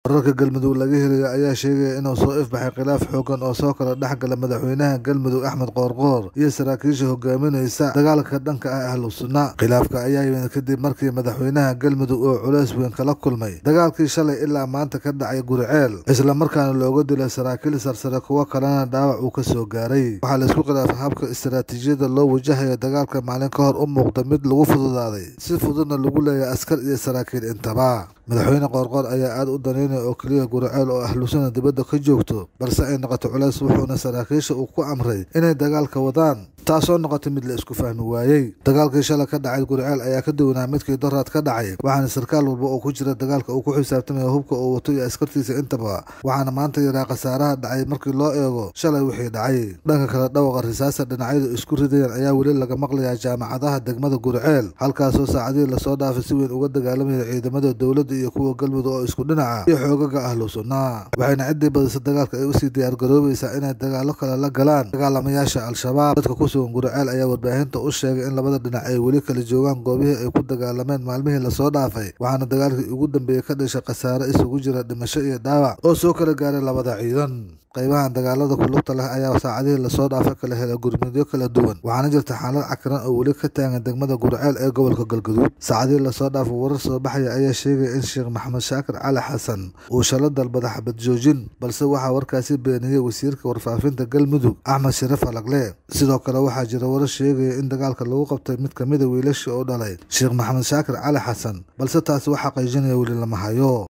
wararka galmudug laga helaya ayaa sheegaya inuu soo ifbaxay khilaaf xoogan oo soo kala dhexgala madaxweynaha galmudug axmed qoorqoor iyo saraakiisha hogaaminaysa dagaalka dhanka ah ahlu sunna khilaafka ayaa yimid kadib markii madaxweynaha galmudug oo culays weyn kala kulmay dagaalkii shalay ilaa maanta ka dhacay guriceel islamarkaana looga dilay saraakiil sarsare kuwo kalena dhaawac uu ka soo gaaray waxaa laisku khilaafay habka istaraatiijiyada loo wajahayo dagaalka maalin ka hor u muuqda mid lagu fududaaday si fududna lagu leeyahay askar iyo saraakiil intaba madaxweyne qoorqoor ayaa aad u daneynaya oo keliya guriceel oo ahlusana dibadda ka joogto balse ay noqoto culays wuxuuna saraakiisha uu ku amray inay dagaalka wadaan taasoo noqotay mid la isku fahmi waayey dagaalkii shalay ka dhacay guriceel ayaa ka duwanaa midkii doraad ka dhacay waxaana sarkaal walba oo ku jira dagaalka uu ku xisaabtamaya hubka uu wato iyo askartiisa intaba waxaana maanta yaraa khasaaraha dhacay markii loo eego shalay wixii dhacay dhanka kale dhawaqa risaasa dhinacyadu isku ridayaan ayaa weli laga maqlayaa jaamacadaha degmada guriceel halkaasoo saacadihii lasoo dhaafay si weyn uga dagaalamaya ciidamada dowladda iyo kuwa galmudug oo isku dhinaca iyo xoogaga ahlu sunna waxayna ciddii badisa dagaalka ay usii diyaargaroobaysaa inay dagaalo kale la galaan dagaalamayaasha al-shabaab dadka ku sugan guriceel ayaa warbaahinta u sheegay in labada dhinac ay weli kala joogaan goobihii ay ku dagaalameen maalmihii lasoo dhaafay waxaana dagaalkii ugu dambeeyey ka dhashay khasaare isugu jira dhimasho iyo dhaawac oo soo kala gaaray labada ciidan qaybahan dagaalada kulugta leh ayaa saacadihii lasoo dhaafay kala helay gurmudyo kala duwan waxaana jirta xaalad cakiran oo weli ka taagan degmada guriceel ee gobolka galgaduud saacadihii lasoo dhaafay warar soo baxaya ayaa sheegaya in sheekh maxamed shaakir cali xasan uu shalo dalbada xabad joojin balse waxaa warkaasi beeniyey wasiirka warfaafinta galmudug axmed sharaf alagle sidoo kale waxaa jira warar sheegaya in dagaalka lagu qabtay mid kamida wiilashii oo dhalay sheekh maxamed shaakir cali xasan balse taasi waxaa qaijinaya weli lama hayo